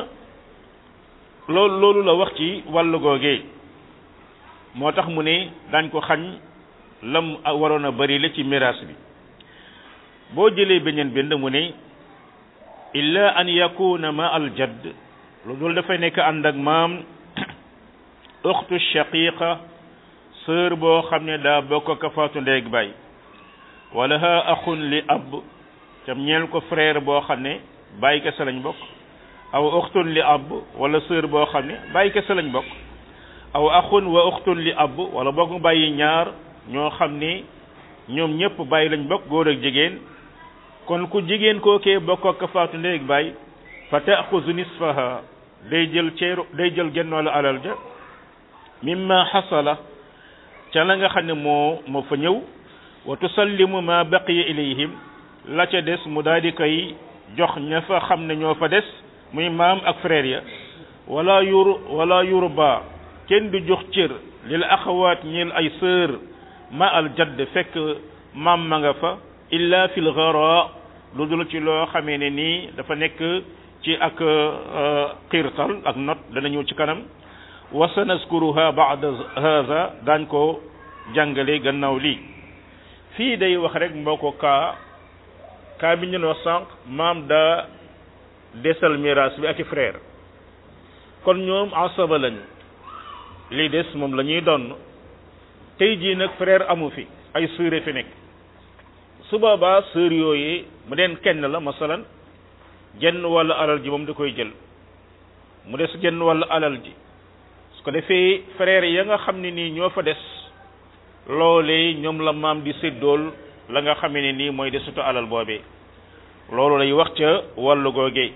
loolu loolu la wax ci wàllu googee moo tax mu ne dañ ko xañ lam waroon a bari la ci miraas bi boo jëlee beneen bind mu ne illa an yakuna ma al jadd lu dul dafay nekk ànd ak maam uxtu shaqiqa sœur boo xam ne daa bokk ka faatu ndeeg baay wala ha axun li ab tam ñeel ko frère boo xam ne bàyyi kese lañ bokk aw uxtun li ab wala sœur boo xam ne bàyyi kese lañ bokk aw axun wa uxtun li ab wala boog mu bàyyi ñaar ñoo xam ni ñoom ñëpp bàyyi lañ bokk góor ak jigéen kon ku jigéen kookee bokk ak ka faatu ndeeg baay fa taaxuzu nisfaha day jël ceeru day jël genn wàllu alal ja mimma xasala ca la nga xam ne moo moo fa ñëw wa tusallimu ma baqiya ilayhim la ca des mu daal di koy jox ña fa xam ne ñoo fa des muy maam ak frère ya wala yur wala yurba kenn du jox cër lil axawaat ñeel ay sœur ma al jadd fekk maam ma nga fa illa fil gara lu dul ci loo xamee ne nii dafa nekk ci ak xiirtal ak not dana ñëw ci kanam wa sanaskuruha ba'da hadha daañ ko jàngale gannaaw lii fii day wax rek mboo ko kaa kaa bi ñu wax sànq maam daa desal miraas bi ak i frère kon ñoom asaba lañu li des moom la ñuy donn tey jii nag frère amu fi ay sœur fi nekk su boobaa sœur yooyu mu deen kenn la masalan jenn wàllu alal ji moom da koy jël mu des jenn wàllu alal ji su ko defee frère ya nga xam ne nii ñoo fa des loolee ñoom la maam di séddool la nga xamee ne nii mooy desutu alal boobee loolu lay wax ca wàllu googee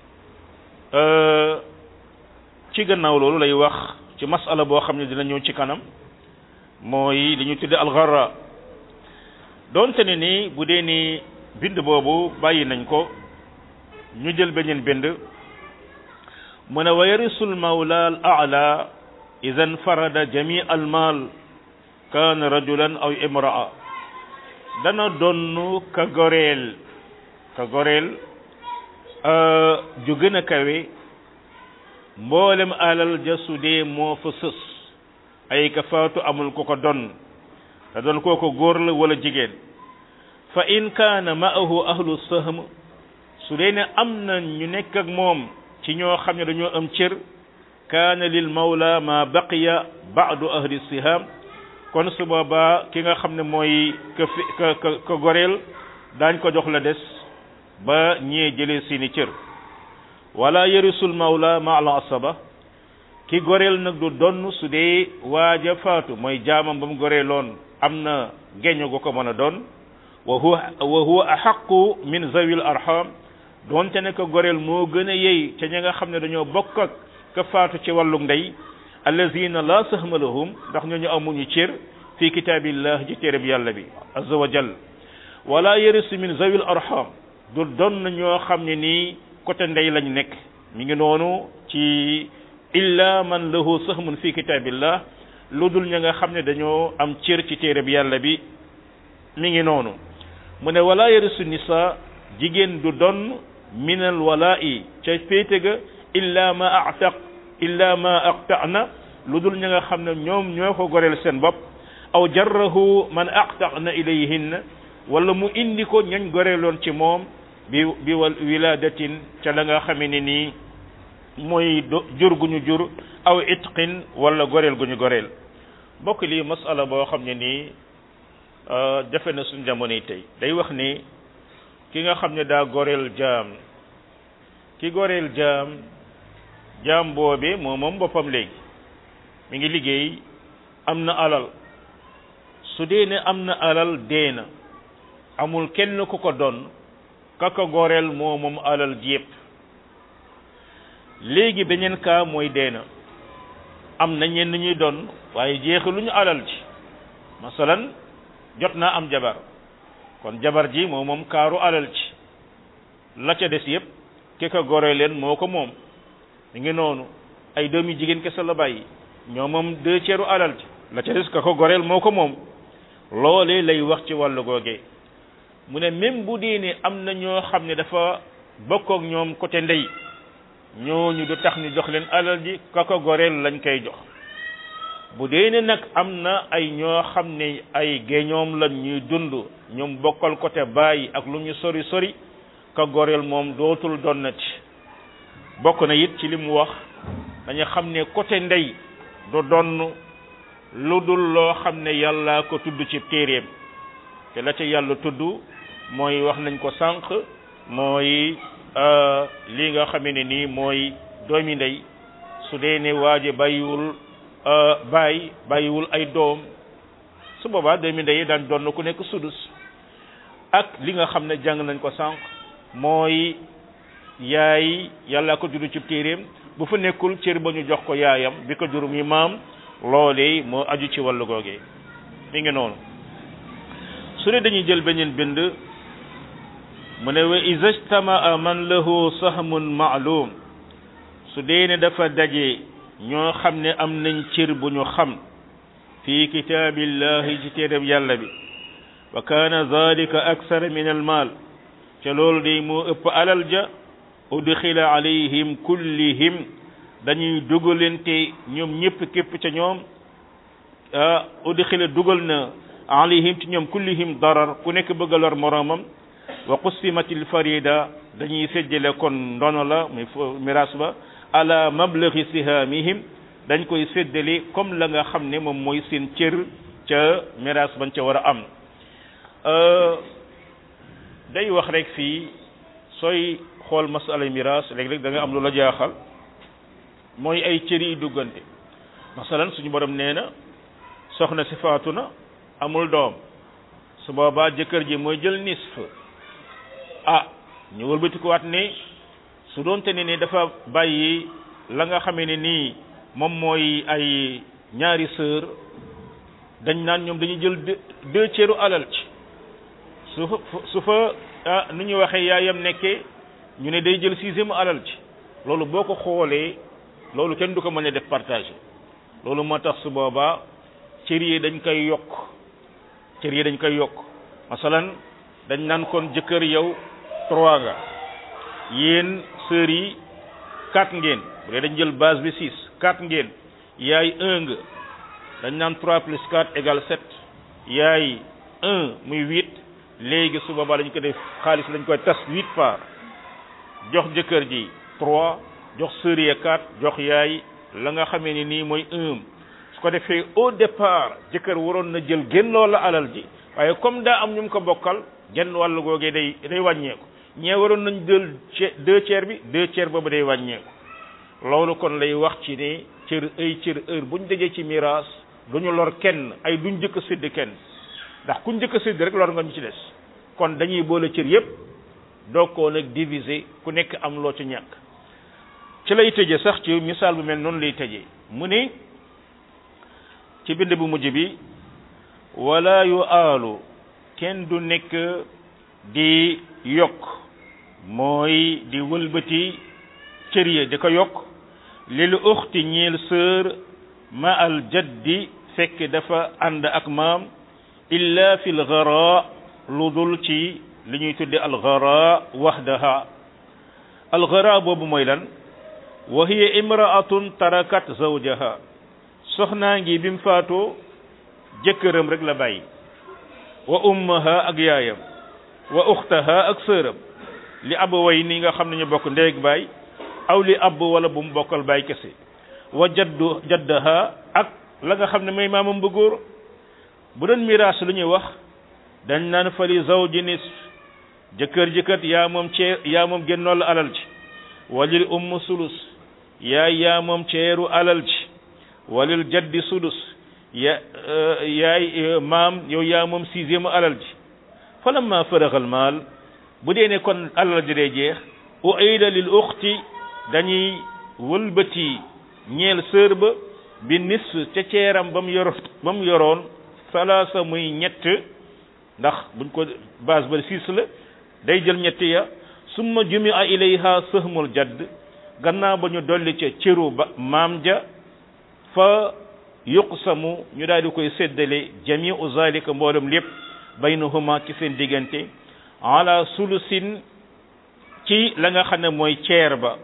ci gannaaw loolu lay wax ci masala boo xam ne dina ñëw ci kanam mooy li ñu tudde alxarra doonte ne ni bu dee ni bind boobu bàyyi nañ ko ñu jël beneen bind mu ne wa yarisul mawla al a'la idan farada jami al mal kaana rajulan aw imraa dana donn ka goreel ka goreel ju gën a kawe mboolem alal ja su dee moo fa sës ay ka faatu amul ko ko don te doon kooko góor la wala jigéen fa in kaana ma'ahu ahlu sahm su dee ne am na ñu nekk ak moom ci ñoo xam ne dañoo am cër kaana lil mawla ma baqiya ba'du ahli siham kon su boobaa ki nga xam ne mooy ka fi ka ka ka goreel daañ ko jox la des ba ñee jëlee seeni cër wala yarisul mawla ma al asaba ki goreel nag du donn su dee waaja faatu mooy jaamam ba mu goreeloon am na geño gu ko mën a doon wa huwa wa huwa ahaqu min zawil arham doonte ne ko goreel moo gën a yey ca ña nga xam ne dañoo bokk ak ka faatu ci wàllu ndey allazina la sahma lahum ndax ñooñu amuñu cër fi kitaabillah ji téereb yàlla bi azza wa jal wala yarisu min zawil arham du doon ñoo xam ne nii côté ndey lañ nekk mi ngi noonu ci illa man lahu sahmun fi kitabillah lu dul ña nga xam ne dañoo am cër ci téere bi yàlla bi mi ngi noonu mu ne wala yarisu nisa jigéen du donn minal walaa'i ca féete ga illa ma a'taq illa ma aqta'na lu dul ña nga xam ne ñoom ñoo ko goreel seen bopp aw jarrahu man aqta'na ilayhinna wala mu indi ko ñañ goreeloon ci moom bi bi wal wiladatin ca la nga xamee ne nii mooy jur gu ñu jur aw itqin wala goreel gu ñu goreel mbokk lii masala boo xam ne nii jafe na suñ jamono yi tey day wax ni ki nga xam ne daa goreel jaam ki goreel jaam jaam boobe moo moom boppam léegi mi ngi liggéey am na alal su dee ne am na alal dee na amul kenn ku ko doon ka ko goreel moo moom alal ji yépp léegi beneen cas mooy dee na am na ñenn ñuy doon waaye jeexaluñu alal ji masalan jot naa am jabar kon jabar ji moo moom kaaru alal ji la ca des yépp ki ko goree leen moo ko moom mi ngi noonu ay doomi jigéen kese la bàyyi ñoo moom deux tiers alal ji la ca des ka ko goreel moo ko moom loolee lay wax ci wàllu googee mu ne même bu dee ne am na ñoo xam ne dafa bokk ak ñoom côté ndey ñooñu du tax ñu jox leen alal ji ka ko goreel lañ koy jox bu dee ne nag am na ay ñoo xam ne ay géñoom lañ ñuy dund ñoom bokkal côté bàyyi ak lu ñu sori sori ka goreel moom dootul donnati bokk na it ci li mu wax dañu xam ne côté ndey du donn lu dul loo xam ne yàlla ko tudd ci téeréem te la ca yàlla tudd mooy wax nañ ko sànq mooy lii nga xamee ne nii mooy doomi ndey su dee ne waaje bàyyiwul baay bàyyiwul ay doom su boobaa doomi ndey yi daan doon ku nekk sudus ak li nga xam ne jàng nañ ko sànq mooy yaay yàlla ko tudd ci téeréem bu fa nekkul cër ba ñu jox ko yaayam bi ko jur mi maam loolee moo aju ci wàllu googee mi ngi noonu su dee dañuy jël beneen bind mu ne wa iza ijtamaa man lahu sahmun ma'lum su dee ne dafa daje ñoo xam ne am nañ cër bu ñu xam fi kitaabillahi ci téereb yàlla bi wa kaana zalika aksara min al maal ca loolu day moo ëpp alal ja udxila alayhim kullihim dañuy dugalante ñoom ñëpp képp ca ñoom ah udxila dugal na alayhim ci ñoom kullihim darar ku nekk bëgg a lor moroomam wa qusimatil farida dañuy séddale kon ndono la muy miraas ba ala mablaghi sihamihim dañ koy séddale comme la nga xam ne moom mooy seen cër ca miraas bañ ca war a am day wax rek fii sooy xool masala miraas léeg-léeg da nga am lu la jaaxal mooy ay cër yi duggante masalan suñu borom nee na soxna si faatu na amul doom su boobaa jëkkër ji mooy jël nisf ah ñu wëlbatikuwaat ne su doonte ne ne dafa bàyyi la nga xamee ne nii moom mooy ay ñaari sœur dañ naan ñoom dañuy jël deux ceeru alal ci su fa su fa ah nu ñu waxee yaayam nekkee ñu ne day jël sixième alal ci loolu boo ko xoolee loolu kenn du ko mën a def partage loolu moo tax su boobaa cër yi dañ koy yokk cër yi dañ koy yokk masalan dañ naan kon jëkkër yow trois nga yéen sœurs yi quatre ngeen bu dee dañ jël base bi six quatre ngeen yaay un nga dañ naan trois plus quatre égale sept yaay un muy huit léegi su boobaa dañ ko def xaalis lañ koy tas huit par jox jëkkër ji trois jox sœurs yi quatre jox yaay la nga xamee ni nii mooy un su ko defee au départ jëkkër waroon na jël génn loola alal ji waaye comme daa am ñu mu ko bokkal genn wàllu googee day day wàññeeku ñee waroon nañ jël deux tiers bi deux tiers boobu day wàññeeku loolu kon lay wax ci ne cër ay cër heure buñ dajee ci miraas duñu lor kenn ay duñ jëkk sédd kenn ndax kuñ jëkk sédd rek lor nga ñu ci des kon dañuy boole cër yépp doog koo nag diviser ku nekk am loo ci ñàkk ci lay tëje sax ci misaal bu mel noonu lay tëjee mu ne ci bind bu mujj bi wala yu aalu kenn du nekk di yokk mooy di wëlbati cër ya di ko yokk lil uxti ñeel sœur ma al jaddi fekk dafa ànd ak maam illa fi l gara lu dul ci li ñuy tudde al gara wahdaha al gara boobu mooy lan wa hiya imraatun tarakat zawjaha soxnaa ngi bi mu faatoo jëkkëram rek la bàyyi wa ummaha ak yaayam wa uxtaha ak sëram li ab way ni nga xam ne ñu bokk ndeeg baay aw li ab wala bu mu bokkal baay kese wa jaddu jaddaha ak la nga xam ne may maamam bu góor bu doon miraas lu ñuy wax dañ naan fali zawji nis jëkkër jëkkat yaa moom cee yaa moom génnool alal ci walil umm sulus yaay yaa moom ceeru alal ci walil jaddi sudus ya yaay maam yow yaa moom sixième alal ji falamma faraxal maal bu dee ne kon alal ji dee jeex uida lil uxti dañuy wëlbati ñeel sër ba bi nis ca ceeram ba mu yor ba mu yoroon salaasa muy ñett ndax buñ ko base ba six la day jël ñett ya summa jumi a ilayha sëhmul jadd gannaaw ba ñu dolli ca cëru ba maam ja fa yuqsamu ñu daal di koy séddale jamiu zalika mboolem lépp baynahuma ci seen diggante ala sulusin ci la nga xam ne mooy ceer ba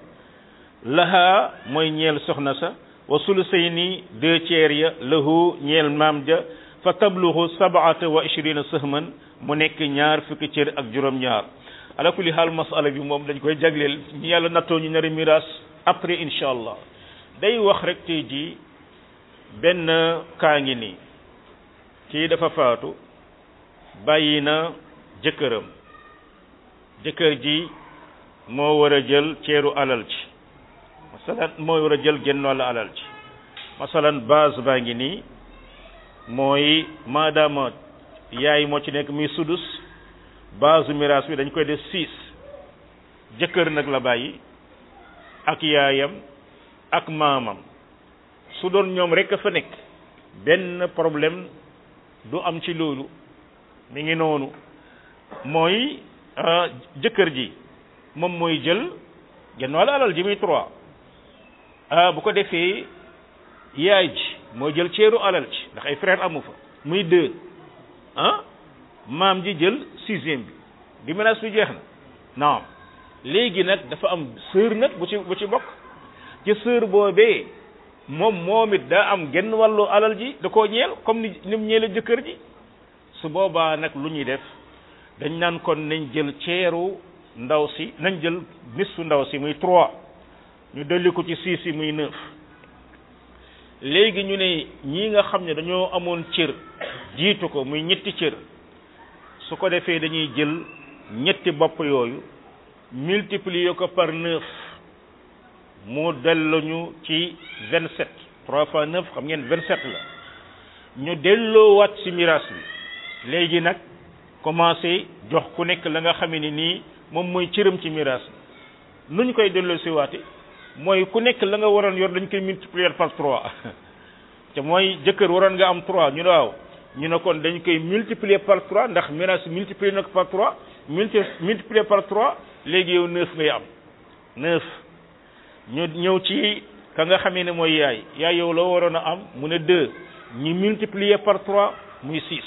laha mooy ñeel soxna sa wa sulusayni deux ceer ya lahu ñeel maam ja fa tabluhu sab'ata wa ishrina sahman mu nekk ñaar fukki cër ak juróom-ñaar ala kulli xaal masala bi moom dañ koy jagleel ñu yàlla nattoo ñu nari miraas après incha allah day wax rek tey jii benn kaa ngi nii kii dafa faatu bàyyi na jëkkëram jëkkër ji moo war a jël ceeru alal ci masalan moo war a jël gennool alal ci masalan base baa ngi nii mooy maadaama yaay moo ci nekk muy sudus base miraas bi dañ koy def six jëkkër nag la bàyyi ak yaayam ak maamam su doon ñoom rek a fa nekk benn problème du am ci loolu mi ngi noonu mooy jëkkër ji moom mooy jël genn wàll alal ji muy trois bu ko defee yaay ji mooy jël ceeru alal ci ndax ay frère amu fa muy deux ah maam ji jël sixième bi bi menace bi jeex na naam léegi nag dafa am sœur nag bu ci bu ci bokk ci sœur boobee moom moom it daa am genn wàllu alal ji da koo ñeel comme ni ni mu ñeele jëkkër ji su boobaa nag lu ñuy def dañ naan kon nañ jël ceeru ndaw si nañ jël nisu ndaw si muy trois ñu dolli ko ci six yi muy neuf léegi ñu ne ñii nga xam ne dañoo amoon cër jiitu ko muy ñetti cër su ko defee dañuy jël ñetti bopp yooyu multiplier ko par neuf mu delluñu ci vingt sept trois fois neuf xam ngeen vingt sept la ñu delloowaat ci miraas bi léegi nag commencé jox ku nekk la nga xam ne nii moom mooy cëram ci miraas bi nu ñu koy delloo si waate mooy ku nekk la nga waroon yor dañ koy multiplier par trois te mooy jëkkër waroon nga am trois ñu ne waaw ñu ne kon dañ koy multiplier par trois ndax miraas multiplier na ko par trois multi multiplier par trois léegi yow neuf ngay am neuf ñu ñëw ci ka nga xamee ne mooy yaay yaay yow la waroon a am mu ne deux ñu multiplier par trois muy six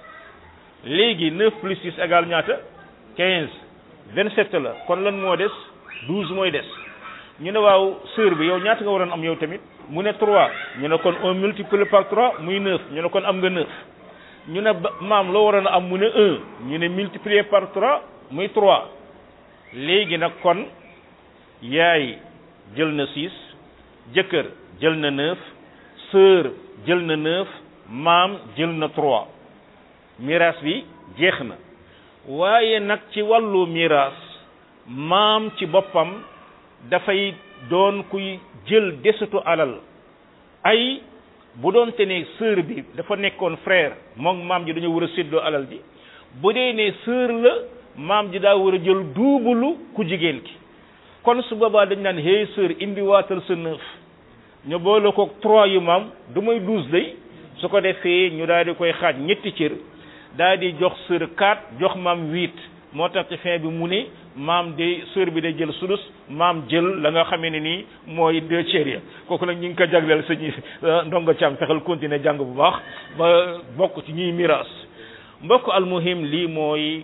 léegi neuf plus six égale ñaata quinze vingt sept la kon lan moo des douze mooy des ñu ne waaw sœur bi yow ñaata nga waroon am yow tamit mu ne trois ñu ne kon on multiplie par trois muy neuf ñu ne kon am nga neuf ñu ne maam loo waroon a am mu ne un ñu ne multiplier par trois muy trois léegi nag kon yaay jël na six jëkkër jël na neuf sœur jël na neuf maam jël na trois miraas bi jeex na waaye nag ci wàllu miraas maam ci boppam dafay doon kuy jël desitu alal ay bu doon te ne sœur bi dafa nekkoon frère moom maam ji dañoo war a séddoo alal ji bu dee ne sœur la maam ji daa war a jël duubulu ku jigéen ki kon su boobaa dañ naan hey sœur indi waatal sa neuf ñu boole ko trois yu maam du may douze day su ko defee ñu daal di koy xaaj ñetti cër daal di jox sœur quatre jox maam huit moo tax ci fin bi mu ne maam de sœur bi day jël sulus maam jël la nga xamee ne nii mooy deux tiers ya kooku nag ñu ngi ko jagleel sëñ ndongo càm fexel continuer jàng bu baax ba bokk ci ñuy miraas mbokk almuhim lii mooy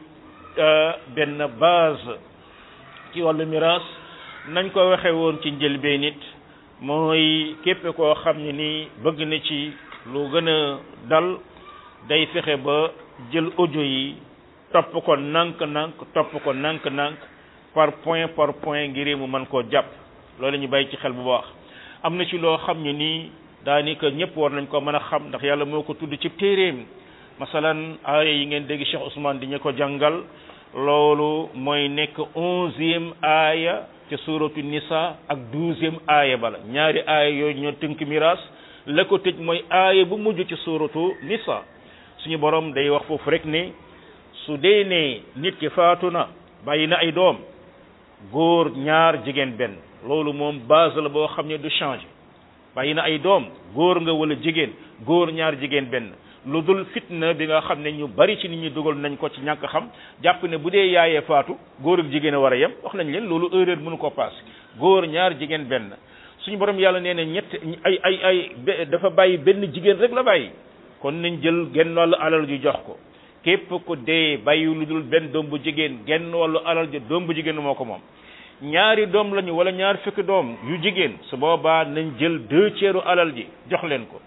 benn base ci wàllu miraas nañ ko waxe woon ci njëlbeen nit mooy képp koo xam ne nii bëgg na ci lu gën a dal day fexe ba jël audio yi topp ko nànk-nànk topp ko nànk-nànk par point par point ngir mu mën koo jàpp loolu ñu bàyyi ci xel bu baax am na ci loo xam ne nii daanaka ñëpp war nañ ko mën a xam ndax yàlla moo ko tudd ci téeréem masalan aaya yi ngeen dégg Cheikh Ousmane di ñu ko jàngal loolu mooy nekk onzième aaya ca suratu nisa ak douzième aaya bala ñaari aaya yooyu ñoo tënk miraas la ko tëj mooy aaya bu mujj ci suratu nisa suñu borom day wax foofu rek ne su dee ne nit ki faatu na bàyyi na ay doom góor ñaar jigéen benn loolu moom base la boo xam ne du changer bàyyi na ay doom góor nga wala jigéen góor ñaar jigéen benn lu dul fitna bi nga xam ne ñu bari ci nit ñi dugal nañ ko ci ñàkk xam jàpp ne bu dee yaayee faatu góor ak jigéen a war a yem wax nañ leen loolu erreur mënu ko paase góor ñaar jigéen benn suñu borom yàlla nee na ñett ay ay ay dafa bàyyi benn jigéen rek la bàyyi kon nañ jël genn wàllu alal ju jox ko képp ku dee bàyyi lu dul benn doom bu jigéen genn wàllu alal ju doom bu jigéen moo ko moom ñaari doom lañu wala ñaar fukki doom yu jigéen su boobaa nañ jël deux tiers alal ji jox leen ko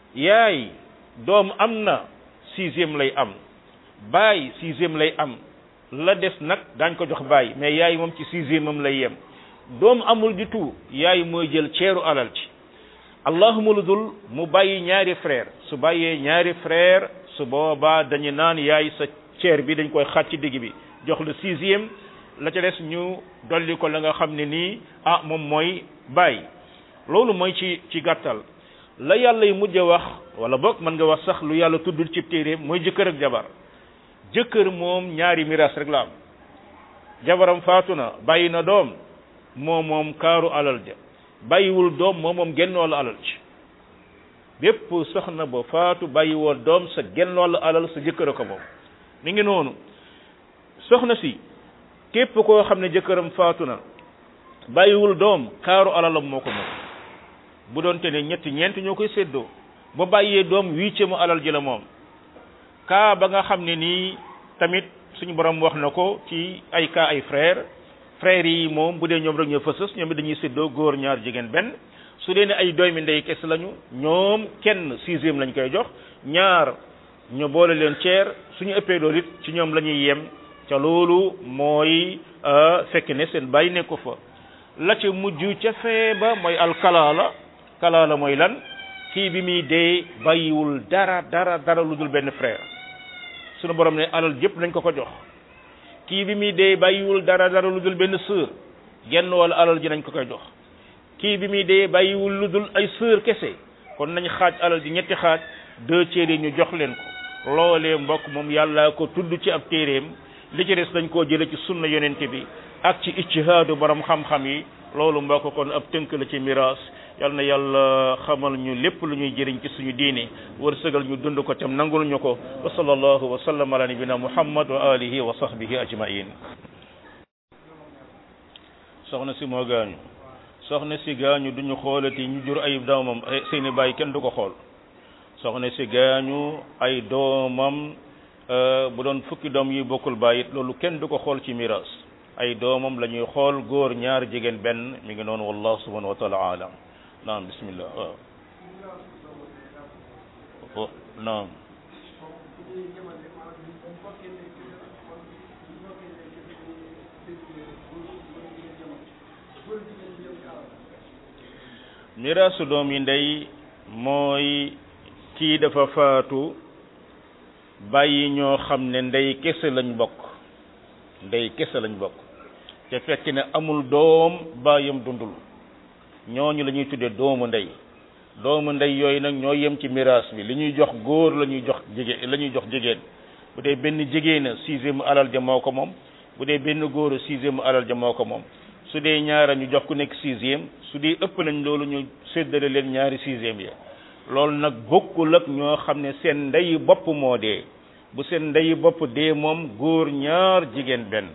yaay doom am na sixième lay am baay sixième lay am la des nag daañ ko jox baay mais yaay moom ci sixième am lay yem doom amul du tout yaay mooy jël ceeru alal ci allahuma lu dul mu bàyyi ñaari frère su bàyyee ñaari frère su boobaa dañu naan yaay sa ceer bi dañ koy xaaj ci digg bi jox le sixième la ca des ñu dolli ko la nga xam ne nii ah moom mooy baay loolu mooy ci ci gàttal la yàlla yi mujj a wax wala boog mën nga wax sax lu yàlla tuddul ci téeréem mooy jëkkër ak jabar jëkkër moom ñaari miraas rek la am jabaram faatu na bàyyi na doom moo moom kaaru alal ja bàyyiwul doom moo moom genn wàllu alal ci bépp soxna ba faatu bàyyiwoo doom sa genn wàllu alal sa jëkkër a ko moom mi ngi noonu soxna si képp koo xam ne jëkkëram faatu na bàyyiwul doom kaaru alalam moo ko moom bu doon te ne ñetti ñeent ñoo koy séddoo ba bàyyee doom huitième alal ji la moom kaa ba nga xam ne nii tamit suñu borom wax na ko ci ay kaa ay frère frères yi moom bu dee ñoom rek ñoo fësës ñoom it dañuy séddoo góor ñaar jigéen benn su dee ne ay doomi ndey kese lañu ñoom kenn sixième lañ koy jox ñaar ñu boole leen ceer suñu ëppee loolu it ci ñoom la ñuy yem ca loolu mooy fekk ne seen bàyyi nekk ko fa la ca mujj ca fee ba mooy alkalaala kalaala mooy lan kii bi muy dee bàyyiwul dara dara dara lu dul benn frère sunu borom ne alal jëpp nañ ko ko jox kii bi muy dee bàyyiwul dara dara lu dul benn sœur genn wala alal ji nañ ko koy jox kii bi muy dee bàyyiwul lu dul ay sœur kese kon nañ xaaj alal ji ñetti xaaj deux tiers yi ñu jox leen ko loolee mbokk moom yàlla ko tudd ci ab téeréem li ci des dañ koo jële ci sunna yonente bi ak ci ijtihaadu borom xam-xam yi loolu mbokk kon ab tënk la ci miraas yal na yàlla xamal ñu lépp lu ñuy jëriñ ci suñu diine wërsëgal ñu dund ko tam nangul ñu ko wa sallallahu wa sallam ala nabina muhammad wa alihi wa sahbihi ajmain soxna si moo gaañu soxna si gaañu duñu xoolati ñu jur ay doomam seeni bàyyi kenn du ko xool soxna si gaañu ay doomam bu doon fukki doom yi bokkul bàyyi loolu kenn du ko xool ci miraas ay doomam la ñuy xool góor ñaar jigéen benn mi ngi noonu wallahu subhanahu wa taala alam naam bismillah waaw naam miraasu doom yi ndey mooy kii dafa faatu bàyyi ñoo xam ne ndey kese lañ bokk ndey kese lañ bokk te fekk ne amul doom bàyyam dundul ñooñu la ñuy tuddee doomu ndey doomu ndey yooyu nag ñoo yem ci miraas bi li ñuy jox góor la ñuy jox jigéen la ñuy jox jigéen bu dee benn jigéen a sixième alal ja moo ko moom bu dee benn góor a sixième alal ja moo ko moom su dee ñaara ñu jox ku nekk sixième su dee ëpp nañ loolu ñu séddale leen ñaari sixième ya loolu nag bokkul ak ñoo xam ne seen ndey bopp moo dee bu seen ndeyi bopp dee moom góor ñaar jigéen benn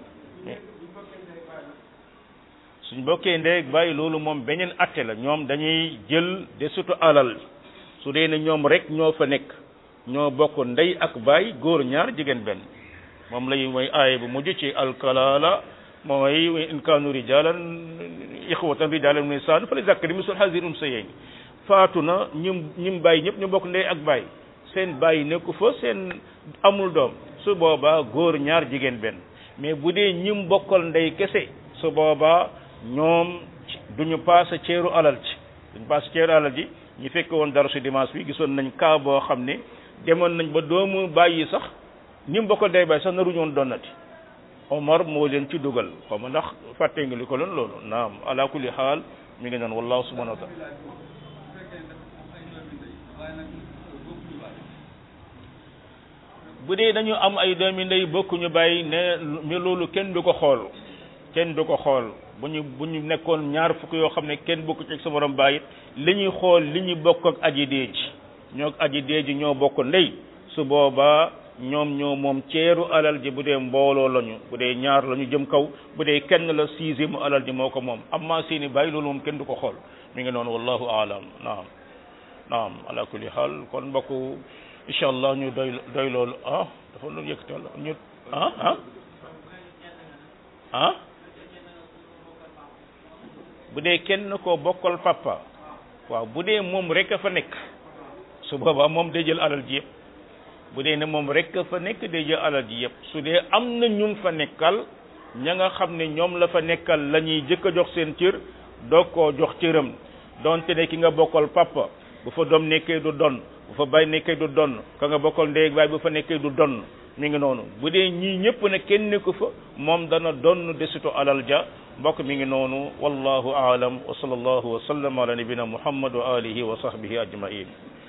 suñ bokkee ndey bàyyi loolu moom beneen atte la ñoom dañuy jël de surtout alal su dee ne ñoom rek ñoo fa nekk ñoo bokk ndey ak baay góor ñaar jigéen benn moom lay mooy aaya bu mujj ci alkalaala mooy in kaanu rijalan ixwatan rijalan min saan fa li zakari misul hazir unsayayn faatu na ñim ñim bàyyi ñëpp ñu bokk ndey ak baay seen bàyyi nekku fa seen amul doom su boobaa góor ñaar jigéen benn mais bu dee ñim bokkal ndey kese su boobaa ñoom duñu paase ceeru alal ci duñu paase ceeru alal ji ñu fekk woon dara su dimanche bi gisoon nañ cas boo xam ne demoon nañ ba doomu bàyyi sax ñim bokkal ndey baay sax naruñu woon donnati Omar moo leen ci dugal xaw ma ndax fàtte nga li ko loon loolu naam ala kulli xaal mi ngi noonu wallahu subhanahu wa taala bu dee dañu am ay doomi ndey bokkuñu bàyyi ne mi loolu kenn du ko xool kenn du ko xool bu ñu bu ñu nekkoon ñaar fukk yoo xam ne kenn bokku ci sa borom bàyyi li ñuy xool li ñu bokk ak aji deej ñoo ak aji deej ñoo bokk ndey su boobaa ñoom ñoo moom ceeru alal ji bu dee mbooloo lañu bu dee ñaar lañu jëm kaw bu dee kenn la sixième alal ji moo ko moom amma seeni bàyyi loolu moom kenn du ko xool mi ngi noonu wallahu aalam naam naam ala kulli xaal kon mbokk incha allah ñu doy doy loolu ah dafa lu yëkkatal ñu ah ah ah bu dee kenn koo bokkal papa waaw bu dee moom rek a fa nekk su boobaa moom day jël alal ji yëpp bu dee ne moom rek a fa nekk day jël alal ji yëpp su dee am na ñum fa nekkal ña nga xam ne ñoom la fa nekkal la ñuy jëkk a jox seen cër doog koo jox cëram donte ne ki nga bokkal papa bu fa doom nekkee du donn bu fa bay nekkee du donn ka nga bokkal ndey ak baay bu fa nekkee du donn mi ngi noonu bu dee ñii ñëpp ne kenn nekku fa moom dana donn desitu alal ja mbokk mi ngi noonu wallahu aalam wa sallallahu wa sallam ala nabina muhammad wa alihi wa sahbihi ajmain